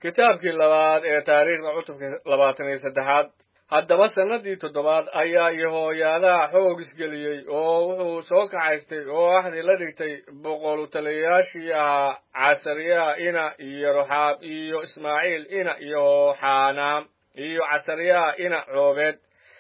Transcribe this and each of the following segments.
kitaabkii labaad ee taariikhda cutubka labaatan iyo saddexaad haddaba sannadii toddobaad ayaa yehooyaadaha xoog isgeliyey oo wuxuu soo kaxaystay oo axdi la dhigtay boqolu taliyayaashii ahaa casariyaha ina iyo roxaab iyo ismaaciil ina iyo xaanaam iyo casariyaha ina coobeed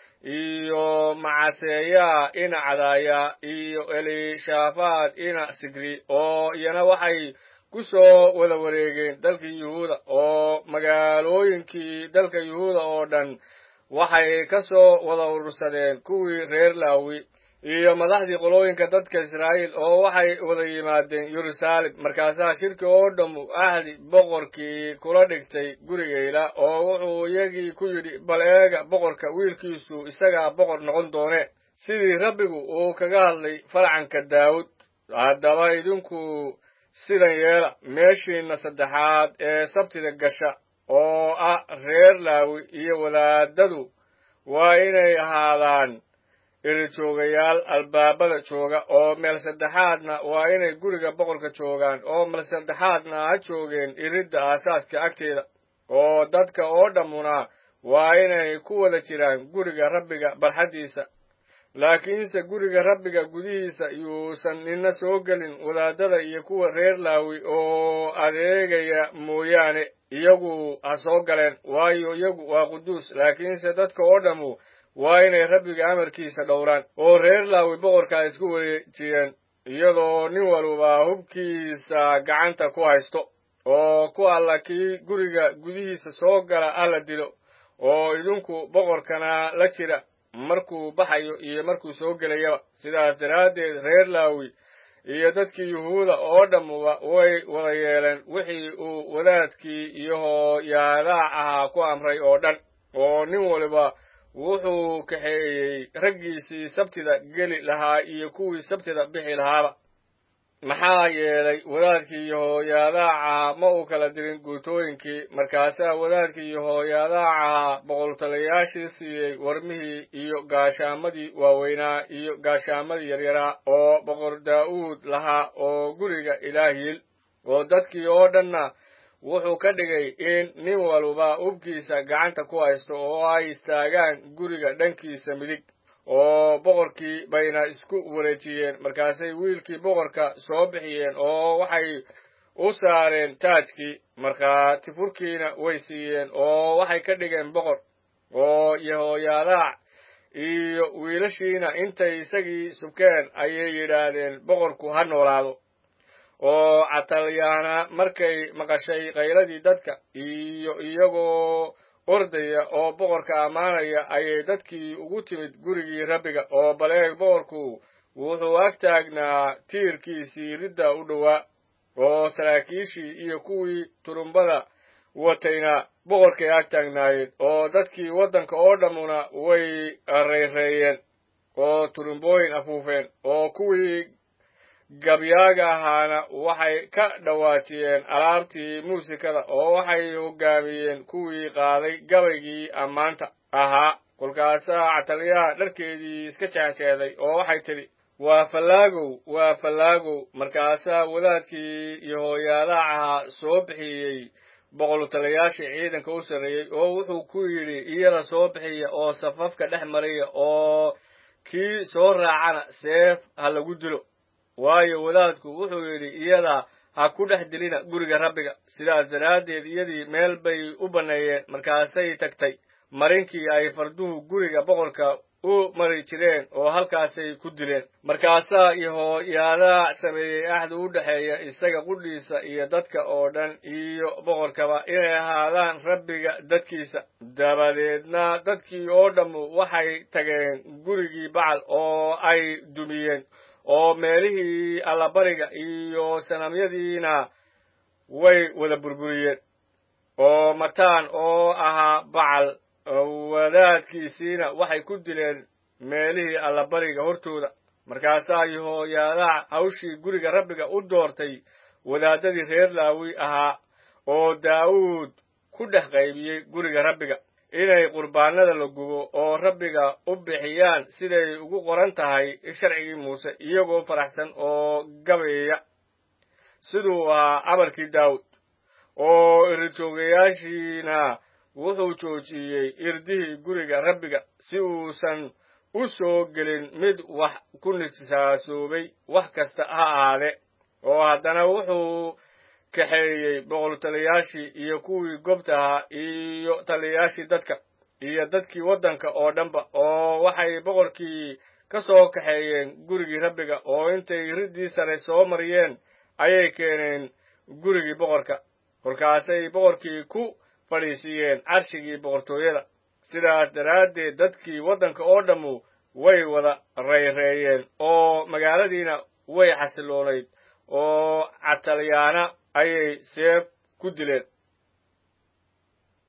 iyo macaseeyaha ina cadaaya iyo elishaafaad ina sigri oo iyana waxay ku soo wada wareegeen dalkii yuhuuda oo magaalooyinkii dalka yuhuuda oo dhan waxay ka soo wada urursadeen kuwii reer laawi iyo madaxdii qolooyinka dadka israa'iil oo waxay wada yimaadeen yeruusaalem markaasaa shirki oo dhammu ahdi boqorkii kula dhigtay gurigayla oo wuxuu iyagii ku yidhi bal eega boqorka wiilkiisu isagaa boqor noqon doone sidii rabbigu uu kaga hadlay farcanka daawud haddaba idinku sidan yeela meeshiinna saddexaad ee sabtida gasha oo ah reer laawi iyo wadaadadu waa inay ahaadaan irijoogayaal albaabada jooga oo meel saddexaadna waa inay guriga boqorka joogaan oo meel saddexaadna ha joogeen iridda aasaaska agteeda oo dadka oo dhammuna waa inay ku wada jiraan guriga rabbiga barxaddiisa laakiinse guriga rabbiga gudihiisa yuusan nina soo gelin wadaadada iyo kuwa reer laawi oo adeegaya mooyaane iyagu ha soo galeen waayo iyagu waa quduus laakiinse dadka oo dhammu waa inay rabbiga amarkiisa dhowraan oo reer laawi boqorkaa isku wareejiyeen iyadoo nin walba hubkiisa gacanta ku haysto oo ku alla kii guriga gudihiisa soo gala alla dilo oo idinku boqorkana la jira markuu baxayo iyo markuu soo gelayaba sidaas daraaddeed reer laawi iyo dadkii yuhuuda oo dhammuba way wada yeeleen wixii uu wadaadkii iyo hooyaadaha ahaa ku amray oo dhan oo nin waliba wuxuu kaxeeyey raggiisii sabtida geli lahaa iyo kuwii sabtida bixi lahaaba maxaa yeelay wadaadkii iyo hooyaadaha ahaa ma uu kala dirin guutooyinkii markaasaa wadaadkii iyo hooyaadaha ahaa boqoltalayaashii siiyey warmihii iyo gaashaamadii waaweynaa iyo gaashaamadii yaryaraa oo boqor daa'uud lahaa oo guriga ilaahiil oo dadkii oo dhanna wuxuu ka dhigay in nin walba ubkiisa gacanta ku haysto oo ay istaagaan guriga dhankiisa midig oo boqorkii bayna isku wareejiyeen markaasay wiilkii boqorka soo bixiyeen oo waxay u saareen taajkii markhaati furkiina way siiyeen oo waxay ka dhigeen boqor oo yehooyaadaha iyo wiilashiina intay isagii subkeen ayay yidhaahdeen boqorku ha noolaado oo catalyaana markay maqashay qayladii dadka iyo iyagoo ordaya oo boqorka ammaanaya ayay dadkii ugu timid gurigii rabbiga oo baleeg boqorku wuxuu ag taagnaa tiirkiisii ridda u dhowaa oo saraakiishii iyo kuwii turumbada watayna boqorkay ag taagnaayeen oo dadkii waddanka oo dhammuna way rayreeyeen oo turumbooyin afuufeen oo kuwii gabyaaga ahaana waxay ka dhawaajiyeen alaabtii muusikada oo waxay hoggaamiyeen kuwii qaaday gabaygii ammaanta ahaa kolkaasaa cataliyaha dharkeedii iska jeexjeeday oo waxay tidhi waa fallaagow waa fallaagow markaasaa wadaadkii iyo hooyaadaha ahaa soo bixiyey boqolutalayaashii ciidanka u sarreeyey oo wuxuu ku yidhi iyada soo bixiya oo safafka dhex mariya oo kii soo raacana seef ha lagu dilo waayo wadaadku wuxuu yidhi iyada ha ku dhex dilina guriga rabbiga sidaas daraaddeed iyadii meel bay u banneeyeen markaasay tagtay marinkii ay farduhu guriga boqorka u mari jireen oo halkaasay ku dileen markaasaa yehooyaadaha sameeyey axdi u dhexeeya isaga qudhiisa iyo dadka oo dhan iyo boqorkaba inay ahaadaan rabbiga dadkiisa dabadeedna dadkii oo dhammu waxay tageen gurigii bacal oo ay dumiyeen oo meelihii allabariga iyo sanamyadiina way wada burburiyeen oo mataan oo ahaa bacal wadaadkiisiina waxay ku dileen meelihii allabariga hortooda markaasaa yehooyaadaha hawshii guriga rabbiga u doortay wadaadadii reer laawi ahaa oo daa'uud ku dhex qaybiyey guriga rabbiga inay qurbaanada la gubo oo rabbiga u bixiyaan siday ugu qoran tahay sharcigii muuse iyagoo faraxsan oo gabayaya siduu ahaa amarkii daawud oo irijoogayaashiina wuxuu joojiyey irdihii guriga rabbiga si uusan u soo gelin mid wax ku nijsaasoobay wax kasta ha ahaade oo haddana wuxuu kaxeeyey boqoltaliyaashii iyo kuwii gobta ahaa iyo taliyayaashii dadka iyo dadkii waddanka oo dhanba oo waxay boqorkii ka soo kaxeeyeen gurigii rabbiga oo intay riddii sare soo mariyeen ayay keeneen gurigii boqorka kolkaasay boqorkii ku fadhiisiiyeen carshigii boqortooyada sidaas daraaddeed dadkii waddanka oo dhammu way wada rayreeyeen oo magaaladiina way xasiloonayd oo catalyaana ayay seef ku dileen